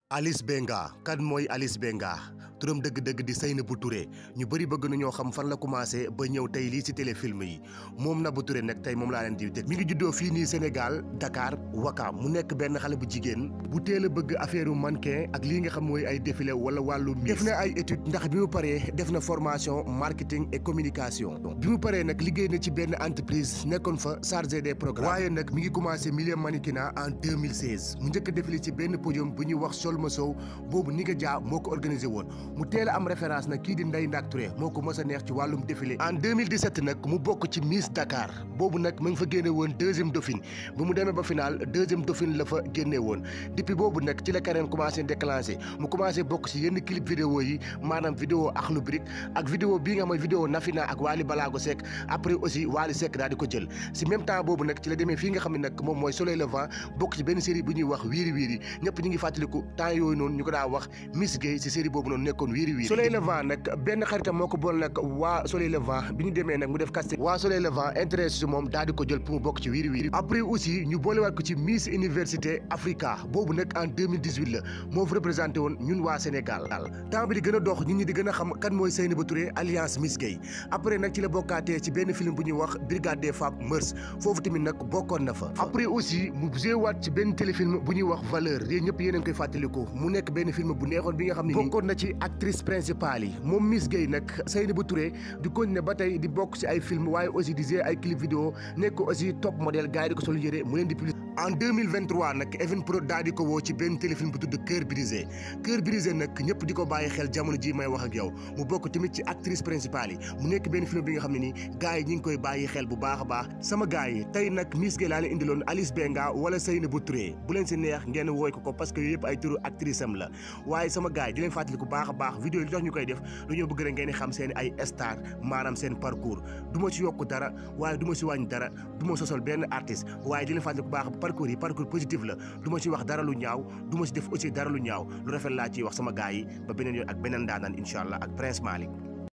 Alice Benga kan mooy Alice Benga turam dëgg-dëgg di Seynabou Touré ñu bëri bëgg nañoo xam fan la commencé ba ñëw tey lii ci téléfilm yi moom Nabou Touré nag tey moom laa leen di dégg mi ngi juddoo fii nii Sénégal Dakar Wakam mu nekk benn xale bu jigéen bu teel a bëgg affaire mannequin ak lii nga xam mooy ay défilé wala wàllu def na ay études ndax bi mu paree def na formation marketing et communication bi mu paree nag liggéey na ci benn entreprise nekkoon fa chargé des programmes waaye nag mi ngi commencé milieu mannequinat en 2016 mu njëkk a défilé ci benn podium bu ñuy wax ma sow boobu ni nga jaa moo ko organisé woon mu teel a am référence nag kii di Ndeye Ndack Touré moo ko mës a neex ci wàllum défilé en 2017 nag mu bokk ci Miss Dakar boobu nag mu ngi fa génne woon deuxième dauphine bu mu demee ba final deuxième dauphine la fa génne woon depuis boobu nag ci la carrière commencé déclenché mu commencé bokk ci yenn clip vidéo yi maanaam vidéo Akhlou Brick ak vidéo bii nga xam ne vidéo Nafina ak Wally Balago Seck après aussi Wally Seck daal di ko jël si même temps boobu nag ci la demee fii nga xam ne nag moom mooy Soleil Levant bokk ci benn série bu ñuy wax wiiri wiiri ñëpp ñu ngi fàttaliku temps yooyu noonu ñu ko daa wax Miss Gueye ci série boobu noonu nekkoon wiiri wiiri Soleil Levant nag benn xaritam moo ko bool nag waa Soleil Levant bi ñu demee nag mu def casting waa Soleil Levant intéressé si moom daal di ko jël pour mu bokk ci wiiri wiiri après aussi ñu boolewaat ko ci Miss Université Africa boobu nag en 2018 la moo fi représenté woon ñun waa Sénégal temps bi di gën a dox nit ñi di gën a xam kan mooy Seynabou Touré alliance Miss Gueye après nag ci la bokkaatee ci benn film bu ñuy wax Brigade des Femmes Mœurs foofu tamit nag bokkoon na fa après aussi mu jéewaat ci benn téléfilm bu ñuy wax valeur yéen ñëpp yéen a ngi koy fàttaliku mu nekk benn film bu neexoon bi nga xam ne bokkoon na ci actrice principale yi moom Miss Gueye nag Seynabou Touré di continuer ba tey di bokk ci ay film waaye aussi di jouer ay clip vidéo nekk aussi top modèle gars yi di ko sol yére mu leen di plus en 2023 nag Evenprod daal di ko woo ci benn téléfilm bu tudd Cœur brisé Cœur brisé nag ñëpp di ko bàyyi xel jamono ji may wax ak yow mu bokk tamit ci actrice principale yi mu nekk benn film bi nga xam ne ni gars yi ñi ngi koy bàyyi xel bu baax a baax sama gars yi tey nag Miss Gueye laa leen indiloon Alice Benga wala Seynabou Touré bu leen si neex ngeen wooy ko ko parce que yooyu yëpp ay turu actrice am la waaye sama gars yi di leen fàttali ku baax a baax vidéo yi tax ñu koy def dañoo bëgg rek ngeen xam seen ay star maanaam seen parcours du ma ci yokk dara waaye du ma si wàññi dara du ma sosol benn artiste waaye di leen fàttali ku baax parcours yi parcours positif la du ma ci wax dara lu ñaaw du ma ci def aussi dara lu ñaaw lu rafet laa ciy wax sama gars yi ba beneen yoon ak beneen daanaan incha allah ak Prince Malick